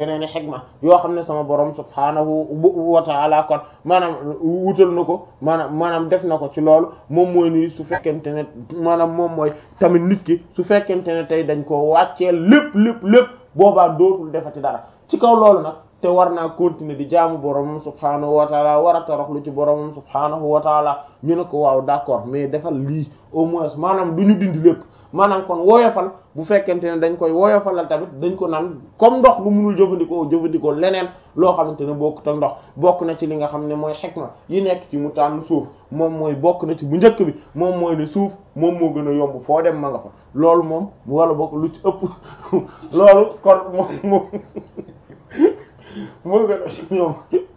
yeneen xikma yoo xam ne sama borom subhaanahu wa ta'ala kon maanaam wutal na ko maanaam maanaam def na ko ci loolu moom mooy ni su fekkente ne maanaam moom mooy tamit nit ki su fekkente ne tey dañ ko wàcceel lépp lépp lépp boobaa dootul defati dara ci kaw loolu nag te war naa continuer di jaamu boromam subhaanahu wa taala war a toroxlu ci boromam subhaanahu wa taala ñu ne ko waaw d'accord mais defal lii au moins maanaam du ñu dindi lépp maanaam kon woyofal bu fekkente ne dañ koy woyofalal tamit dañ ko naan comme ndox lu munul jëfandikoo jëfandikoo leneen loo xamante ne bokkut ak ndox bokk na ci li nga xam ne mooy xikma yi nekk ci mu tànn suuf moom mooy bokk na ci bu njëkk bi moom mooy ne suuf moom moo gën a yomb foo dem ma nga fa loolu moom wala bokk lu ci ëpp loolu kon moom moom moo gën a ñoom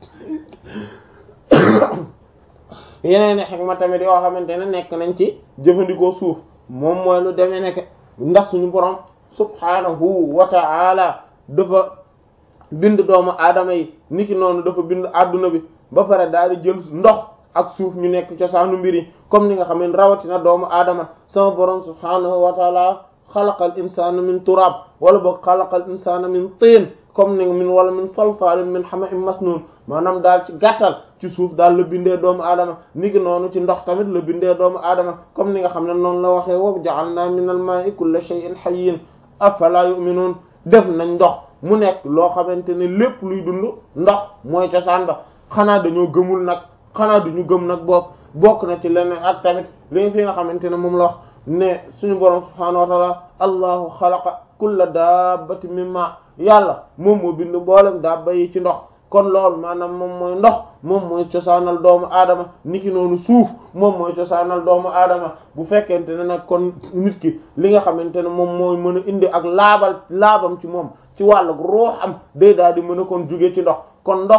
yeneen xikma tamit yoo xamante ne nekk nañ ci jëfandikoo suuf moom mooy lu demee nekk ndax suñu borom subhanahu wa ta'ala dafa bind doomu aadama yi niki noonu dafa bind adduna bi ba pare daal di jël ndox ak suuf ñu nekk cosaanu mbir yi comme ni nga xam ne rawatina doomu aadama sama borom subhanahu wa ta'ala xalaqal insana min turab wala boog xalaqal insana min tiin comme ni min wala min salsalin min hama'in masnun maanaam daal ci gàttal ci suuf daal la bindee doomu aadama ni ki noonu ci ndox tamit la bindee doomu aadama comme ni nga xam ne noonu la waxee wa ja'alna min al-ma'i kulla shay'in hayyin afala yu'minun def nañ ndox mu nekk loo xamante ne lépp luy dund ndox mooy cosaan ba xanaa dañoo gëmul nag xanaa duñu gëm nag bokk bokk na ci leneen ak tamit li fi nga xamante ne moom la wax ne suñu borom subhaanahu wa ta'ala allahu xalaqa kulla dabbatin min ma yàlla moom moo bind mboolem dabba yi ci ndox kon loolu maanaam moom mooy ndox moom mooy cosaanal doomu aadama niki noonu suuf moom mooy cosaanal doomu aadama bu fekkente ne nag kon nit ki li nga xamante ne moom mooy mën a indi ak laabal laabam ci moom ci wàllu ruux am day daal di mën a kon jóge ci ndox kon ndox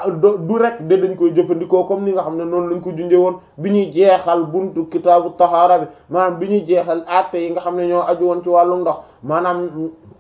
du rek de dañ koy jëfandikoo comme ni nga xam ne noonu lañ ko junjee woon bi ñuy jeexal buntu kitaabu tahaara bi maanaam bi ñuy jeexal atte yi nga xam ne ñoo aju woon ci wàllu ndox maanaam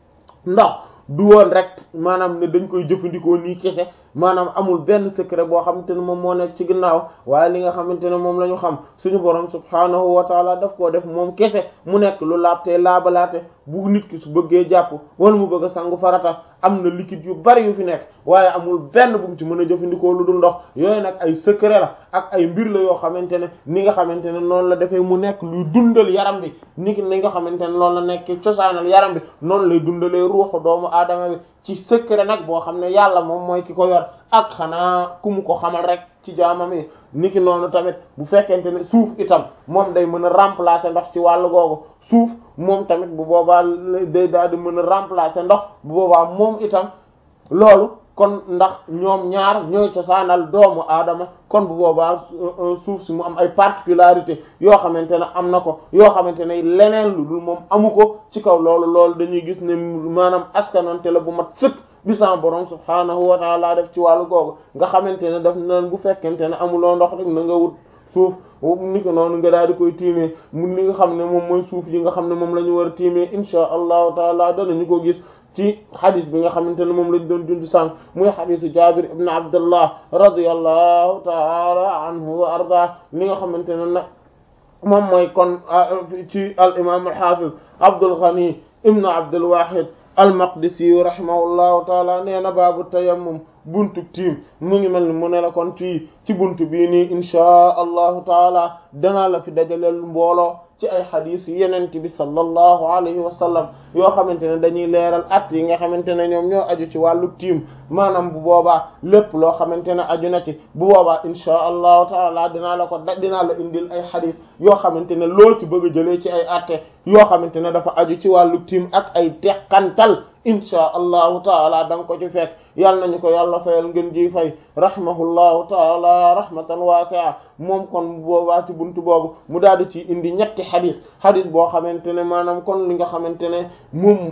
ndox du woon rek maanaam ne dañ koy jëfandikoo nii kese maanaam amul benn secret boo xamante ne moom moo nekk ci ginnaaw waaye li nga xamante ne moom la ñu xam suñu borom subhaanahu wa taala daf koo def moom kese mu nekk lu laabtee laabalaate bu nit ki su bëggee jàpp wala mu bëgg a sangu farata am na liquide yu bari yu fi nekk waaye amul benn bu mu ci mën a jëfandikoo lu dul ndox yooyu nag ay secret la ak ay mbir la yoo xamante ne ni nga xamante ne noonu la defee mu nekk luy dundal yaram bi ni ni nga xamante ne loolu la nekk cosaanal yaram bi noonu lay dundalee ruuxu doomu aadama bi ci secret nag boo xam ne yàlla moom mooy ki ko yor ak xanaa ku mu ko xamal rek ci jaamam yi niki noonu tamit bu fekkente ne suuf itam moom day mën a remplacer ndox ci wàllu googu suuf moom tamit bu boobaa day daal di mën a remplacer ndox bu boobaa moom itam loolu kon ndax ñoom ñaar ñooy cosaanal doomu aadama kon bu boobaa suuf si mu am ay particularité yoo xamante ne am na ko yoo xamante ne leneen lu dul moom amu ko ci kaw loolu loolu dañuy gis ne maanaam askanonte la bu mat sëkk bi sama borom subhaanahu wa taala def ci wàllu googu nga xamante ne daf nan bu fekkente ne amuloo ndox rek na nga wut suuf ni ko noonu nga daal di koy tiimee mun li nga xam ne moom mooy suuf yi nga xam ne moom la ñu war a tiimee insha allahu taala danañu ko gis ci xadis bi nga xamante ne moom lañ doon dund sànq muy xadisu jabir ibn abdullah radiyallahu taala anhu wa arda li nga xamante ne nag moom mooy kon ci al imam al hafiz abdul ghani ibn abdul wahid al maqdisi rahimahullahu taala nee na baabu tayammum buntu tiim mu ngi mel ni mu ne la kon ci ci buntu bii nii inchaa allahu taala danaa la fi dajaleel mbooloo ci ay xadis yenent bi sallallahu alayhi wa sallam yoo xamante ne dañuy leeral at yi nga xamante ne ñoom ñoo aju ci wàllu tiim maanaam bu boobaa lépp loo xamante ne aju na ci bu boobaa inchaa allahu taala dinaa la ko da dinaa la indil ay xadis yoo xamante ne loo ci bëgg a jëlee ci ay atte yoo xamante ne dafa aju ci wàllu tiim ak ay teqantal inchaa allahu taala da nga ko ci fekk yàlla nañu ko yàlla fayal ngeen ji fay rahimahullahu taala rahmatan wasi'a moom kon boobaa ci buntu boobu mu daal di ci indi ñetti xadis xadis boo xamante ne maanaam kon li nga xamante ne moom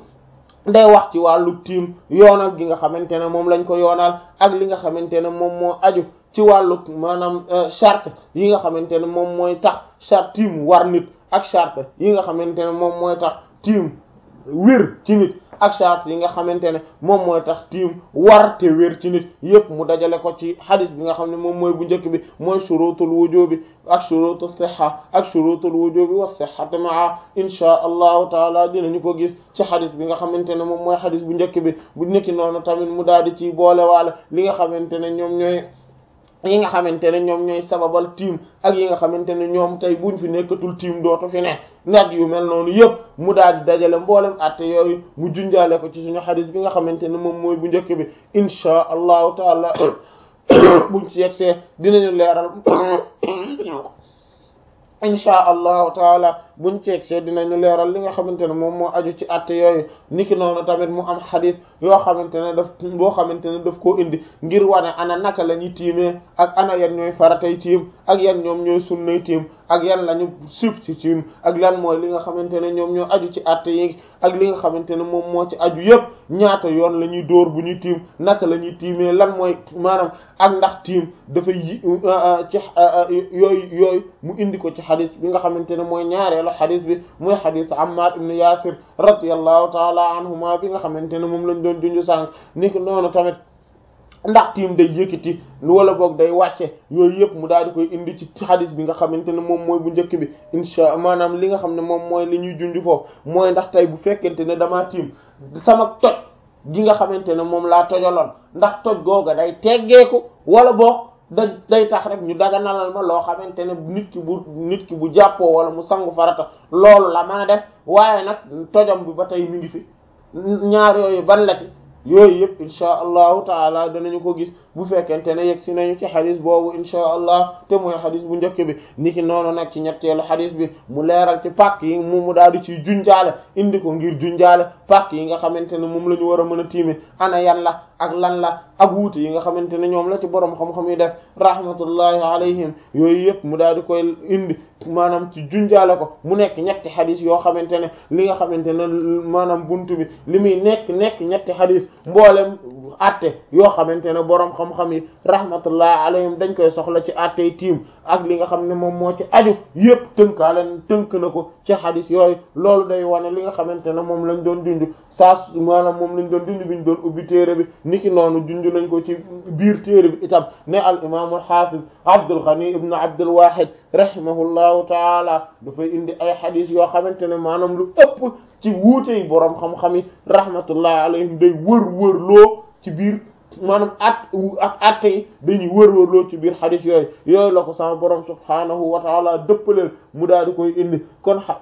day wax ci wàllu tiim yoonal gi nga xamante ne moom lañ ko yoonal ak li nga xamante ne moom moo aju ci wàllu maanaam charte yi nga xamante ne moom mooy tax charte tiim war nit ak charte yi nga xamante ne moom mooy tax tiim wér ci nit ak charte yi nga xamante ne moom mooy tax tiim war te wér ci nit yépp mu dajale ko ci xadis bi nga xam ne moom mooy bu njëkk bi mooy shurutul wujubi ak shurutu sihha ak shurutul wujubi wa sihhati maa insha allahu taala dinañu ko gis ci xadis bi nga xamante ne moom mooy xadis bu njëkk bi bu nekki noonu tamit mu daal di ci boole waale li nga xamante ne ñoom ñooy yi nga xamante ne ñoom ñooy sababal tiim ak yi nga xamante ne ñoom tey buñ fi nekkatul tiim dootu fi ne nag yu mel noonu yëpp mu daal di dajale mboolem atte yooyu mu junjaale ko ci suñu xadis bi nga xamante ne moom mooy bu njëkk bi insha allahu taala buñ ci yegsee dinañu leeral insha allahu taala buñ ci yegsee dinañu leeral li nga xamante ne moom moo aju ci atte yooyu niki noonu tamit mu am xadis yoo xamante ne daf boo xamante ne daf koo indi ngir wane ana naka la ñuy tiimee ak ana yan ñooy faratay tiim ak yan ñoom ñooy sunnay tiim ak yan lañu sib ci tiim ak lan mooy li nga xamante ne ñoom ñoo aju ci atte yi ak li nga xamante ne moom moo ci aju yépp ñaata yoon la ñuy dóor bu ñuy tiim naka la ñuy tiimee lan mooy maanaam ak ndax tiim dafay yi ci yooyu yooyu mu indi ko ci xadis bi nga xamante ne mooy ñaareelu xadis bi mooy xadis Ammar ibn Yasir radiyallahu taala anhuma bi nga xamante ne moom lañ doon junju sànq ni ko noonu tamit ndax tiim day yëkkati wala boog day wàcce yooyu yëpp mu daal di koy indi ci xadis bi nga xamante ne moom mooy bu njëkk bi insha maanaam li nga xam ne moom mooy li ñuy junj foofu mooy ndax tey bu fekkente ne damaa tiim sama toj gi nga xamante ne moom laa tojaloon ndax toj googa day teggeeku wala boog da day tax rek ñu daganalal ma loo xamante ne nit ki bu nit ki bu jàppoo wala mu sangu farata loolu la mën a def waaye nag tojam bi ba tey mi ngi fi ñaar yooyu ban la ci yooyu yëpp insha allahu taala danañu ko gis bu fekkente ne yegg si nañu ci xadis boobu insha allah te mooy xadis bu njëkk bi niki noonu nag ci ñetteelu xadis bi mu leeral ci pàkk yi mu mu daal di ciy junjaale indi ko ngir junjaale pàkk yi nga xamante ne moom la ñu war a mën a tiime ana yan la ak lan la ak wuute yi nga xamante ne ñoom la ci borom xam-xam yi def rahmatullahi alayhim yooyu yëpp mu daal di koy indi maanaam ci junjaale ko mu nekk ñetti xadis yoo xamante ne li nga xamante ne maanaam buntu bi li muy nekk nekk ñetti xadis mboolem atte yoo xamante ne borom xam-xam yi rahmatullahi alayhim dañ koy soxla ci attey tiim ak li nga xam ne moom moo ci aju yëpp tënkaaleen tënk na ko ci xadis yooyu loolu day wane li nga xamante ne moom lañ doon junj saa maanaam moom lañ doon junj bi ñu doon ubbi téere bi niki noonu junj nañ ko ci biir téere bi itam ne al imaamul xaafiz Abdul Ghani ibn Abdul Wahid rahimahullahu taala dafay indi ay xadis yoo xamante ne maanaam lu ëpp ci wuute yi boroom xam-xam yi rahmatullahi alayhim day wër wër loo ci biir maanaam at ak atte yi dañuy wër wër loo ci biir xadis yooyu yooyu la ko sama boroom subhaanahu wa taala dëppaleel mu daal di koy indi kon xa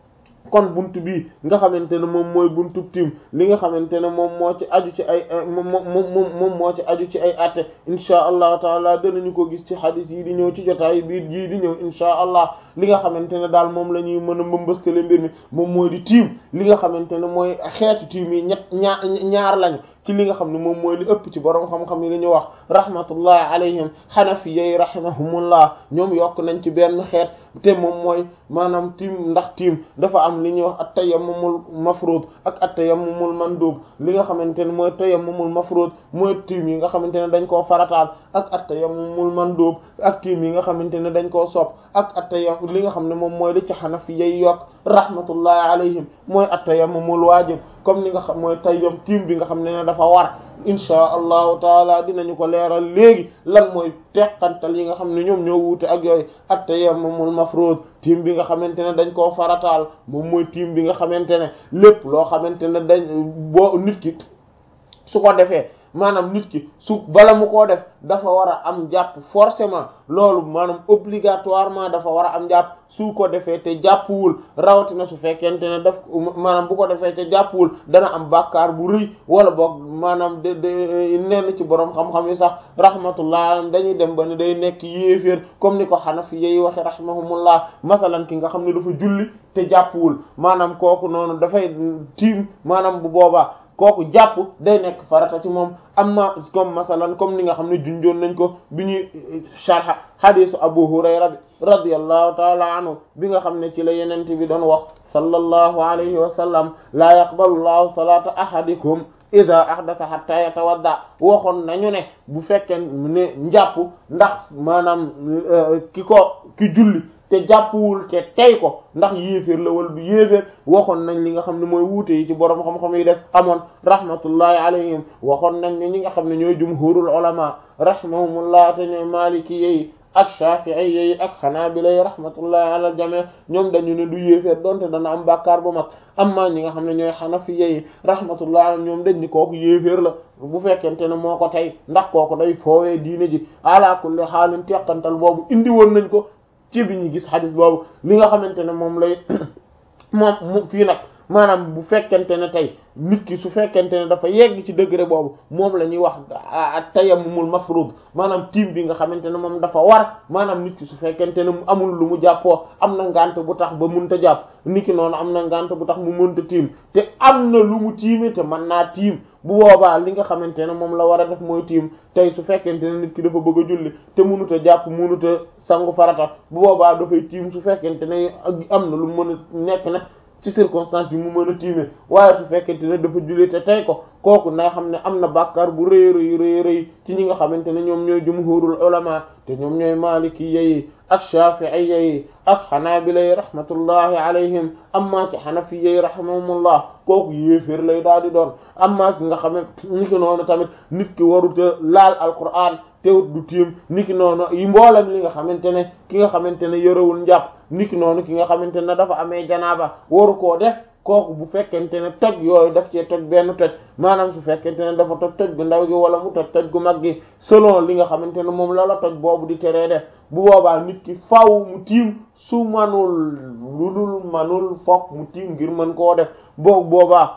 kon buntu bii nga xamante ne moom mooy buntu tiim li nga xamante ne moom moo ci aju ci ay moom moom moom moo ci aju ci ay atte insha allahu taala danañu ko gis ci xadis yi di ñëw ci jotaay biir jii di ñëw insha allah li nga xamante ne daal moom la ñuy mën a mbëmbëstale mbir mi moom mooy di tiim li nga xamante ne mooy xeetu tiim yi ñett ñaar ñaar lañu ci li nga xam ne moom mooy li ëpp ci borom xam-xam yi li ñu wax rahmatullahi alayhim xanafiyyi rahimahumullah ñoom yokk nañ ci benn xeet te moom mooy maanaam tiim ndax tiim dafa am li ñuy wax at tayammumul mafruud ak at tayammumul mandub li nga xamante ne mooy tayammumul mafruud mooy tiim yi nga xamante ne dañ koo farataal ak at tayammumul mandub ak tiim yi nga xamante ne dañ koo sopp ak at tayammum li nga xam ne moom mooy li ci xanafiyyi yokk rahmatullahi alayhim mooy at tayammumul waajib comme ni nga xam mooy tayyam tiim bi nga xam ne ne dafa war insha allahu taala dinañu ko leeral léegi lan mooy teqantal yi nga xam ne ñoom ñoo wuute ak yooyu at tayammumul mafruud tiim bi nga xamante ne dañ koo farataal moom mooy tiim bi nga xamante ne lépp loo xamante ne dañ boo nit ki su ko defee maanaam nit ki su bala mu koo def dafa war a am jàpp forcément loolu maanaam obligatoirement dafa war a am jàpp su ko defee te jàppuwul rawatina su fekkente ne daf maanaam bu ko defee te jàppuwul dana am bàkkaar bu rëy wala boog maanaam de de nenn ci borom xam-xam yi sax rahmatullah dañuy dem ba ne day nekk yéeféer comme ni ko Hanafi yi waxe rahimahumullah masalan ki nga xam ne dafa julli te jàppuwul maanaam kooku noonu dafay tiim maanaam bu boobaa kooku jàpp day nekk farata ci moom amma comme masalan comme ni nga xam ne junjoon nañ ko bi ñuy sharha hadisu Abu Hurayra bi radiyallahu taala anhu bi nga xam ne ci la yenente bi doon wax sallallahu alayhi wa sallam laa yaqbalu llahu salata ahadikum ida ahdatha hatta yatawadda waxoon nañu ne bu fekkee ne njàpp ndax maanaam ki ko ki julli te jàppuwul te tey ko ndax yéeféer la wala du yéeféer waxoon nañ li nga xam ne mooy wuute yi ci borom xam-xam yi def amoon rahmatullahi alayhim waxoon nañ ne ñi nga xam ne ñooy jumhurul ulama rahimahumullah te ñooy maliki yi ak shafi'i yi ak hanabila yi rahmatullahi ala jami ñoom dañu ne du yéeféer donte dana am bàkkaar bu mag amma ñi nga xam ne ñooy hanafiya yi rahmatullahi ñoom dañ ni kooku yéeféer la bu fekkente ne moo ko tey ndax kooku day foowee diine ji ala kulli xaalin teqantal boobu indi woon nañ ko ci bi ñu gis xadis boobu li nga xamante ne moom lay moom mu fii nag maanaam bu fekkente ne tey nit ki su fekkente ne dafa yegg ci degré boobu moom la ñuy wax tayammumul mafrud maanaam tiim bi nga xamante ne moom dafa war maanaam nit ki su fekkente ne mu amul lu mu jàppoo am na ngant bu tax ba munta jàpp nit ki noonu am na ngant bu tax mu munta tiim te am na lu mu tiime te mën naa tiim bu boobaa li nga xamante ne moom la war a def mooy tiim tey su fekkente ne nit ki dafa bëgg a julli te munut a jàpp munut a sangu farata bu boobaa dafay tiim su fekkente ne am na lu mën a nekk na ci circonstance yi mu mën a tiime waaye su fekkente ne dafa julli te tey ko kooku na xam ne am na bàkkaar bu rëy rëy rëy rëy ci ñi nga xamante ne ñoom ñooy jumhurul ulama te ñoom ñooy maliki yi ak shafi'i yi ak xanaabila yi rahmatullahi alayhim amma ci xanafi yi rahimahumullah kooku yéeféer lay daal di doon amma ki nga xam ne ni ki noonu tamit nit ki waruta laal alquran teewut du tiim niki noonu yi mboolem li nga xamante ne ki nga xamante ne yorewul njàpp niki noonu ki nga xamante ne dafa amee janaaba waru koo def kooku bu fekkente ne toj yooyu daf cee toj benn toj maanaam su fekkente ne dafa toj toj gu ndaw gi wala mu toj toj gu mag gi selon li nga xamante ne moom la la toj boobu di teree def bu boobaa nit ki faw mu tiim su manul lu dul manul fokk mu tiim ngir mën koo def boobu boobaa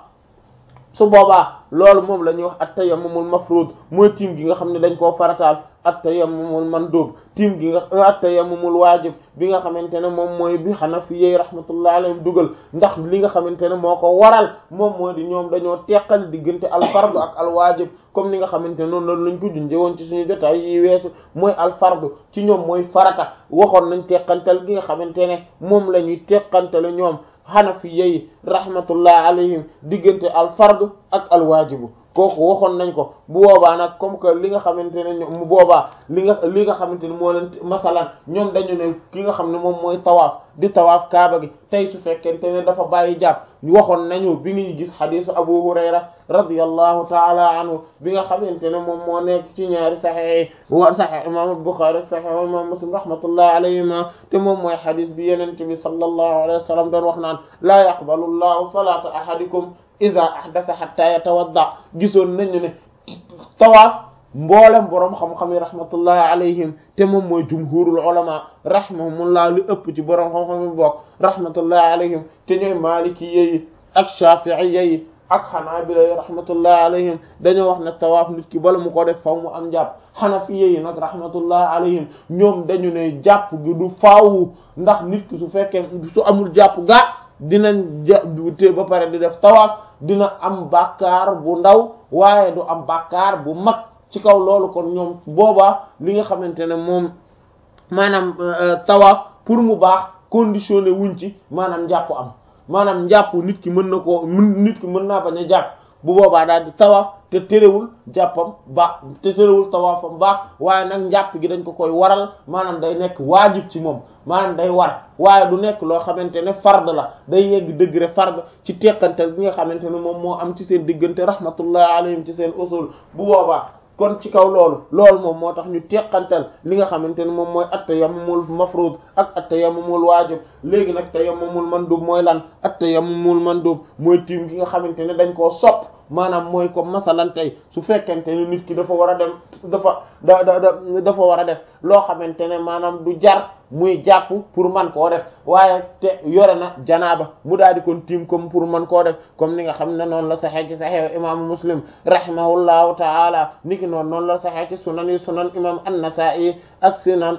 su boobaa loolu moom la ñuy wax at-tayammumul mafruud mooy tiim gi nga xam ne dañ koo farataal at-tayammumul mandub tiim gi nga at-tayammumul waajib bi nga xamante ne moom mooy bi Hanafiyyi rahmatullahi alayhim dugal ndax li nga xamante ne moo ko waral moom moo di ñoom dañoo teqal diggante al-fard ak al-waajib comme ni nga xamante ne noonu loolu lañ ko junjee woon ci suñu jotaay yi weesu mooy al-fard ci ñoom mooy farata waxoon nañ teqantal gi nga xamante ne moom la ñuy teqantale ñoom Hanafiyyi yi rahmatullahi alayhim diggante al-fard ak al-waajibu kooku waxoon nañ ko bu boobaa nag comme que li nga xamante ne mu boobaa li nga li nga xamante ne moo leen masalan ñoom dañu ne ki nga xam ne moom mooy tawaaf di tawaaf kaaba gi tey su fekkente ne dafa bàyyi jàpp waxoon nañu bi ngi gis xadisu Abu Hurayra radiyallahu taala anhu bi nga xamante ne moom moo nekk ci ñaari saxex wa saxex imam Bukhari saxex imam Muslim rahmatullahi alayhima te moom mooy xadis bi yenente bi sallallahu alayhi wa sallam doon wax naan laa yaqbalu llahu salata ahadikum ida ahdatha hatta yatawadda gisoon nañu ne tawaaf mboolem boroom xam-xam yi rahmatullahi alayhim te moom mooy jumhurul ulama rahimahumullah li ëpp ci boroom xam-xam yi bokk rahmatullahi alayhim te ñooy maliki yi ak shafi'i yi ak xanaabila yi rahmatullahi alayhim dañoo wax ne tawaaf nit ki bala mu ko def faw mu am jàpp xanafi yi nag rahmatullahi alayhim ñoom dañu ne jàpp gi du faawu ndax nit ki su fekkee su amul jàpp ga dinañ ja te ba pare di def tawaaf dina am bàkkaar bu ndaw waaye du am bàkkaar bu mag ci kaw loolu kon ñoom boobaa li nga xamante ne moom maanaam tawaaf pour mu baax conditionné wuñ ci maanaam njàpp am maanaam njàpp nit ki mën na koo mën nit ki mën naa bañ a jàpp bu boobaa daal di tawaaf te terewul jàppam baax te terewul tawaafam baax waaye nag njàpp gi dañ ko koy waral maanaam day nekk waajib ci moom maanaam day war waaye du nekk loo xamante ne fard la day yegg degré fard ci teqantal bi nga xamante ne moom moo am ci seen diggante rahmatullahi alayhim ci seen usul bu boobaa kon ci kaw loolu loolu moom moo tax ñu teqantal li nga xamante ne moom mooy at-tayammumul mafruud ak at-tayammumul waajib léegi nag tayammumul mandub mooy lan at-tayammumul mandub mooy tiim gi nga xamante ne dañ koo sopp maanaam mooy comme masalan tey su fekkente ne nit ki dafa war a dem dafa da da dafa war a def loo xamante ne maanaam du jar muy jàpp pour man koo def waaye te yore na janaaba mu daal di kon tiim comme pour man koo def comme ni nga xam ne noonu la saxee ci saxee imaamu muslim rahimahullahu taala niki noonu noonu la saxee ci sunan yi sunan imam an-nasa'i ak sunan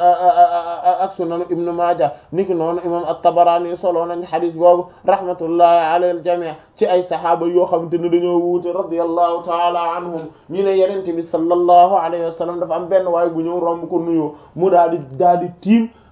ak sunan ibnu maaja niki noonu imam at-tabarani solo nañ xadis boobu rahmatullahi ala al-jami' ci ay saxaaba yoo xamante ne dañoo wuute radiyallahu taala anhum ñu ne yenente bi sallallahu alayhi wa sallam dafa am benn waaye bu ñëw romb ko nuyoo mu daal di daal di tiim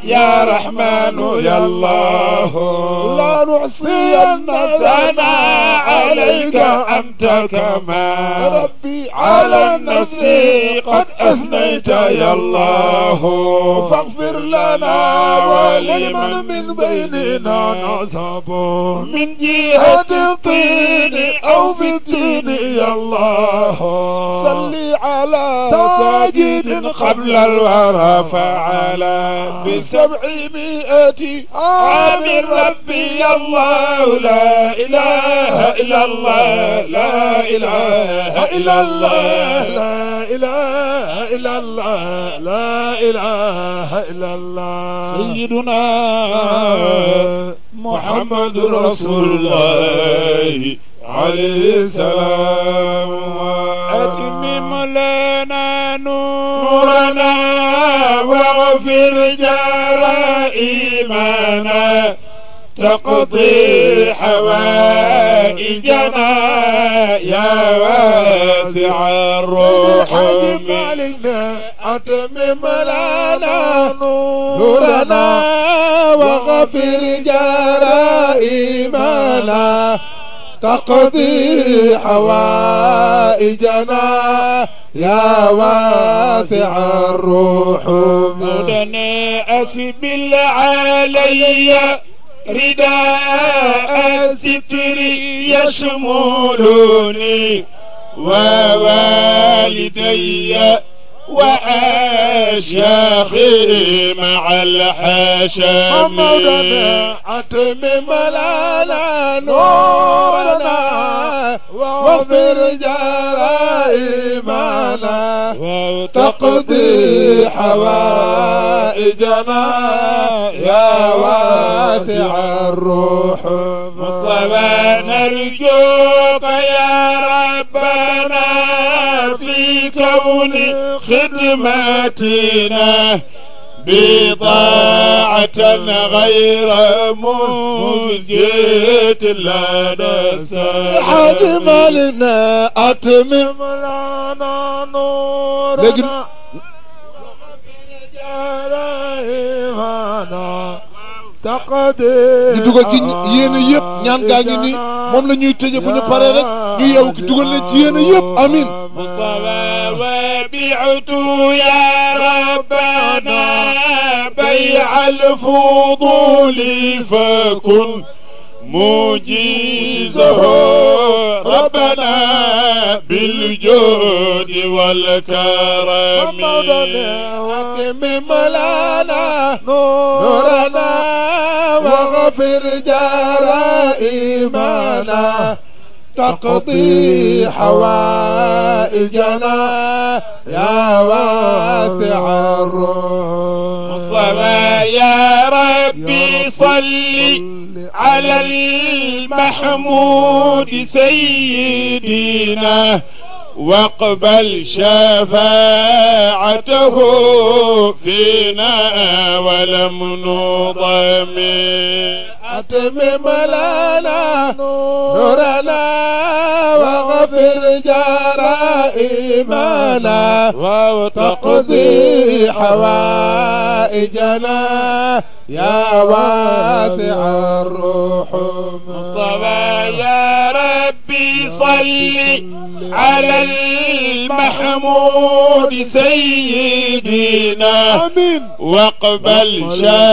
يا رحمن يا الله لا نحصين ثناء عليك أنت كما ربي على النفس قد أثنيت يا الله فاغفر لنا ولمن من بيننا نصب من جهة الطين أو في الدين يا الله صل على ساجد قبل الورى فعلى بسبعمائة عام ربي يا الله لا إله إلا الله لا إله إلا الله لا إله إلا الله لا إله إلا الله سيدنا محمد رسول الله عليه السلام أتمم لنا نورنا واغفر جرائمنا تقضي حوائجنا يا واسع الروح مالنا أتمم لنا نورنا واغفر جرائمنا تقضي حوائجنا يا واسع الروح مدنا أسبل علي رداء الستر يشملني ووالدي وأشياخي مع الحشم مولانا أتمم لنا نورنا واغفر جرائمنا وتقضي حوائجنا يا واسع الروح مصطفى نرجوك يا ربنا في كون خدمتنا بضاعة غير مزجة لنا حاج مالنا أتمم لنا نورنا di dugal ci yéen yëpp ñaan gaa ngi ni moom la ñuy tëje bu ñu paree rek ñu yeewu ki dugal leen ci yéen yëpp amin مصطفى وبعت يا ربنا بيع الفضول فكن مجيزه ربنا بالجود والكرم واتمم لنا نورنا واغفر جرائمنا تقضي حوائجنا يا واسع الروح مصطفى يا ربي صل على المحمود سيدنا واقبل شفاعته فينا ولم نضم أتمم لنا نورنا واغفر جرائمنا وتقضي حوائجنا يا واسع الروح مصطفى يا ربي صل على المحمود سيدنا آمين واقبل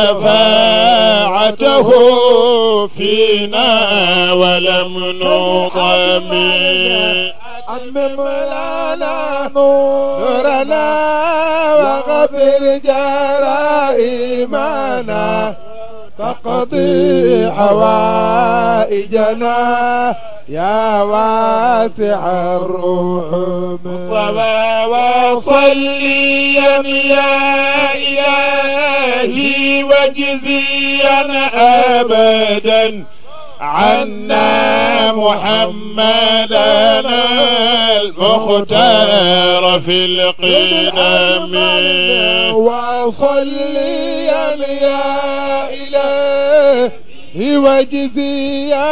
شفاعته فينا ولم نضم أتمم لنا نورنا واغفر جرائمنا تقضي حوائجنا يا واسع الروح صلى وصليا يا إلهي وجزيا أبدا عنا محمدا المختار في القدم وصليا يا إلهي وجزيا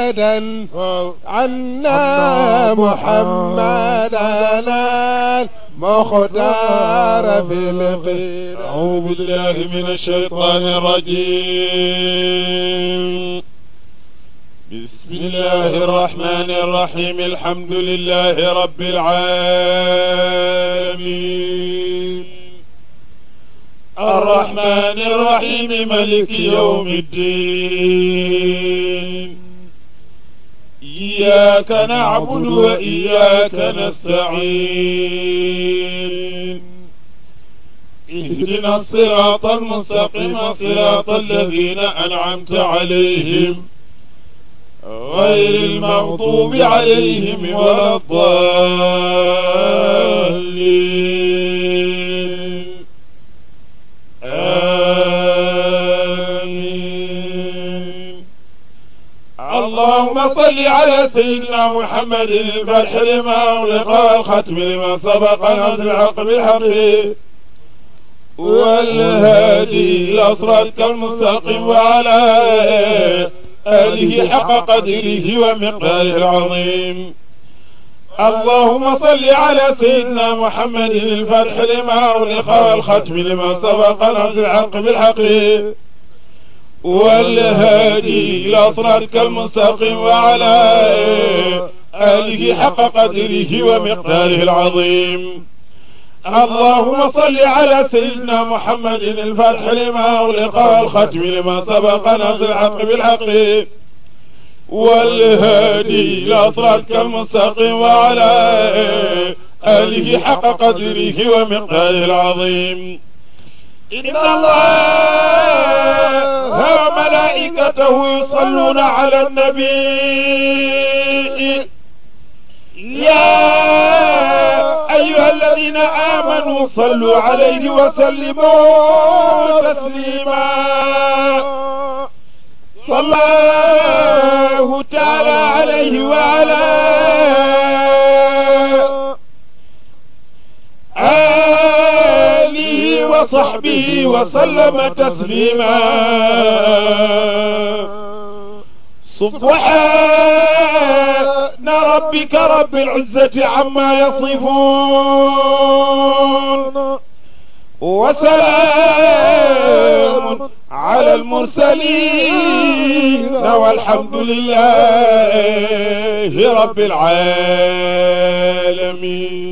أبدا عنا محمدا مختار في القيل أعوذ بالله من الشيطان الرجيم بسم الله الرحمن الرحيم الحمد لله رب العالمين الرحمن الرحيم ملك يوم الدين إياك نعبد وإياك نستعين اهدنا الصراط المستقيم صراط الذين أنعمت عليهم غير المغضوب عليهم ولا الضالين آمين اللهم صل على سيدنا محمد الفتح لما أغلق والختم لما سبق نزل الحق بالحق والهادي إلى صراطك المستقيم وعلى آله حق قدره ومقداره العظيم اللهم صل على سيدنا محمد الفتح لما أغلق والختم لما سبق نزل الحق بالحق والهادي إلى صراطك المستقيم وعلى آله حق قدره ومقداره العظيم اللهم صل على سيدنا محمد الفتح لما أغلق والختم لما سبق نزل الحق بالحق والهادي إلى صراطك المستقيم وعلى آله حق قدره ومقداره العظيم إن الله وملائكته يصلون على النبي يا أيها الذين آمنوا صلوا عليه وسلموا تسليما صلى الله تعالى عليه وعلى آله وصحبه وسلم تسليما سبحان ربك رب العزة عما يصفون وسلام على المرسلين والحمد لله رب العالمين